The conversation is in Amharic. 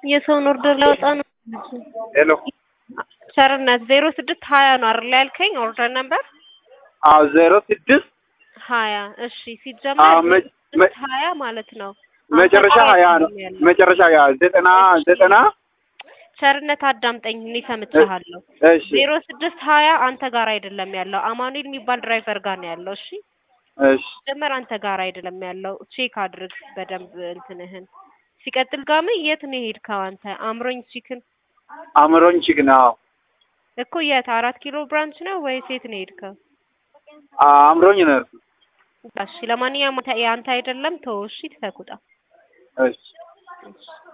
የሰውን ኦርደር ላወጣ ነው። ሄሎ ቸርነት ዜሮ ስድስት ሀያ ነው አይደል ያልከኝ ኦርደር ነበር አዎ ዜሮ ስድስት ሀያ እሺ አዎ ሲጀመር መ- መ- ስድስት ሀያ ማለት ነው መጨረሻ አንተ ጋር ሀያ ነው አይደለም ያለው። መጨረሻ ሀያ ዘጠና ዘጠና ቸርነት አዳምጠኝ እኔ ሰምቼሃለሁ እሺ ዜሮ ስድስት ሀያ አንተ ጋር አይደለም ያለው አማኑኤል የሚባል ድራይቨር ጋር ነው ያለው እሺ እሺ ጀመር አንተ ጋር አይደለም ያለው ቼክ አድርግ በደንብ እንትንህን ሲቀጥል ጋም የት ነው የሄድከው አንተ አምሮኝ ቺክን አምሮኝ ችግና አዎ እኮ የት አራት ኪሎ ብራንች ነው ወይስ የት ነው የሄድከው አምሮኝ ነው እሺ ለማንኛውም አንተ- የአንተ አይደለም ተወው እሺ ተኩጣ እሺ